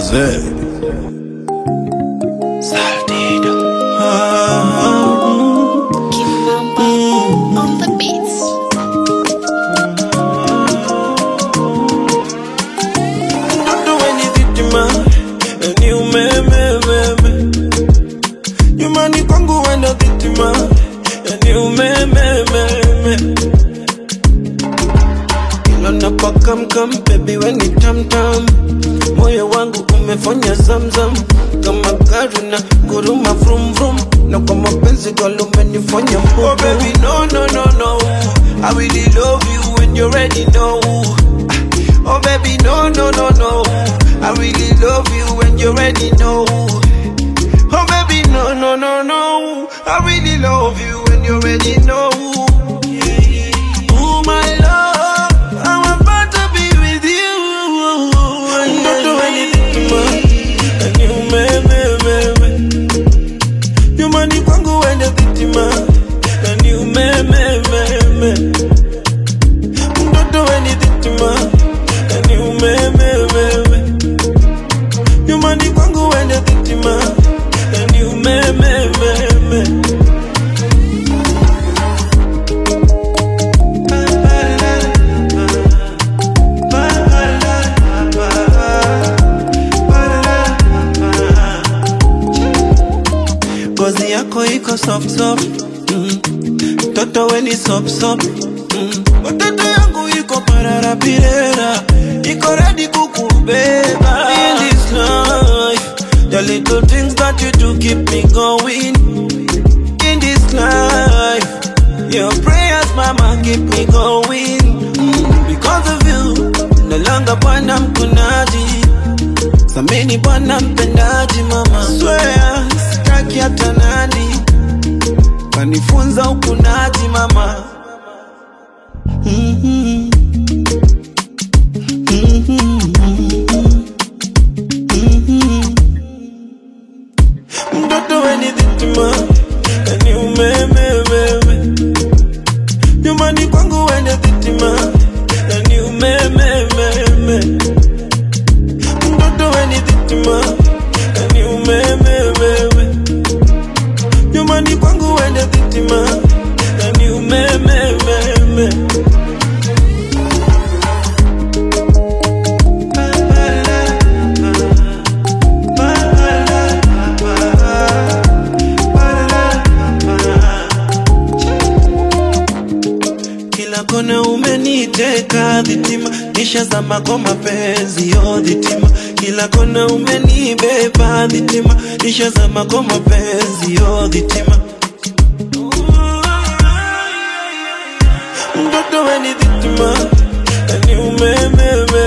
Zay. Kim Mamba on the beats. Don't do anything ma ni umemememe nyumbani kwangu wenda dhitima ni umemememe ilo napakamkam bebi weni tamtam moyo wangu umefanya zamzam kama gari na guruma vrum vrum na kwa mapenzi galumenifanya oh baby no no no no I really love you when you already know Oh baby, no, no, no, no. I really love you when you already know. Oh baby, no, no, no, no. I really love you when you already know. Oh my love, I'm about to be with you. Don't do anything to me, and you me, me, me, me. You money kwangu when you thitima, and you me, me, me, me. Don't do anything to me. And you me me me me You money kwangu wende dhitima And you me me me me Ngozi yako iko soft soft mm. Toto weni sop sop mm. Watoto yangu iko pararapirera Iko ready kukubeba In this life The little things that you do keep me going In this life Your prayers mama keep me going mm. Because of you No longer bwana mkunaji Samini bwana mpendaji mama Swear sitaki hata nani Kanifunza ukunaji mama Mhm. mtoto weni dhitima ni umemememe nyumbani kwangu wende dhitima ni umemememe mtoto weni dhitima ni umemememe nyumbani kwangu wende dhitima ni umemememe kila kona umeniteka dhitima nisha zama kwa mapenzi yo dhitima kila kona umenibeba dhitima nisha zama kwa mapenzi yo dhitima mtoto weni dhitima ni umememe